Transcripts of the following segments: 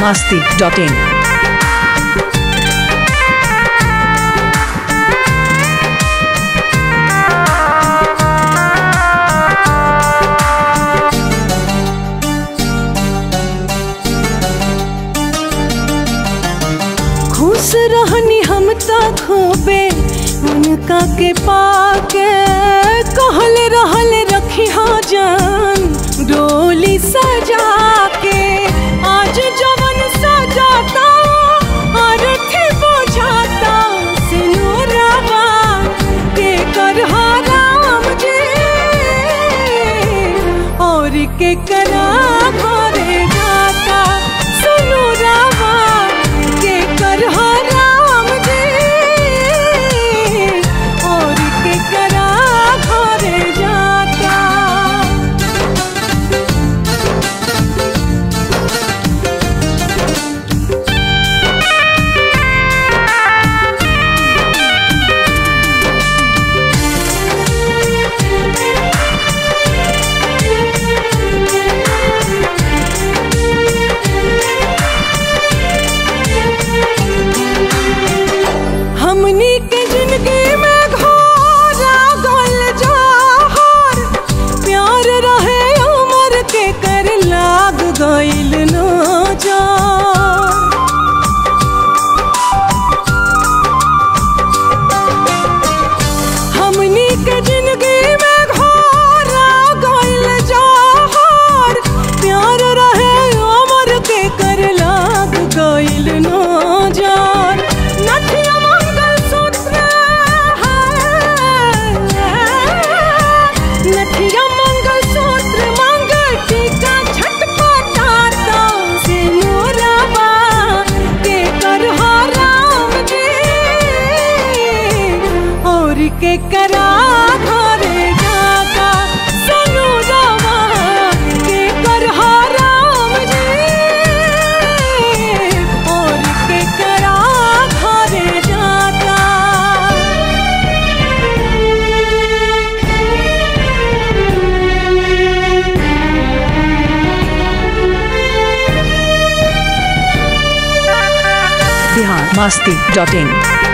masti.in. खुश रहनी हम त खूबे उनका के पाके कहल रहल रखी हाँ जान डोली सजा के आज जवन सजाता और थे बुझाता सिनुरवा के कर राम जी और के करा घरे जाता सुनु रावा के कर राम जी और के करा घरे जाता हमनी के जिंदगी में घोरा गल जहर प्यार रहे उमर के कर लाग गइल न हमनी के जिंदगी में घोरा गइल जहर प्यार रहे उमर के कर लाग गइल न जान नथिया मंगल सूत्र नथिया मंगल सूत्र मंगल टीका छटपटाता से मोरवा के कर राम जी और के करा घरे जाता सनु रवा के कर राम जी और के करा घरे जाता Bihar masti.in.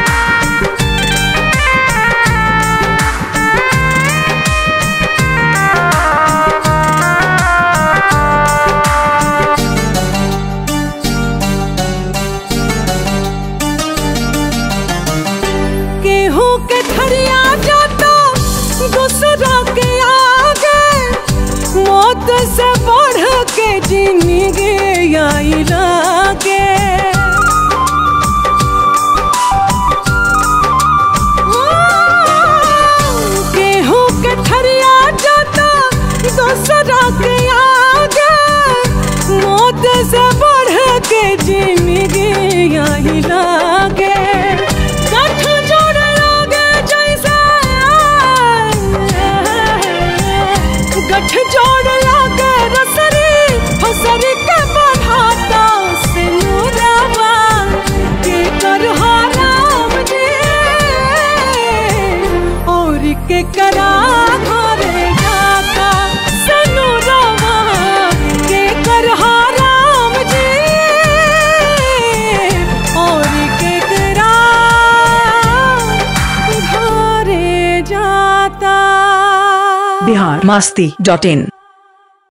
केहू के ठरिया जाता दूसरा के आगे मौत से बढ़ के जिंदगी आई लागे केहू के ठरिया जाता दूसरा के आगे मौत से बढ़ के जिंदगी आई लागे गठ जोड़ लागे जैसे गठ जोड़ लागे रसरी फसरी के बढ़ाता सिनुरवा के कर राम जी और के करा घरे जाता सिनुरवा के कर राम जी और के करा घरे जाता Bihar masti.in.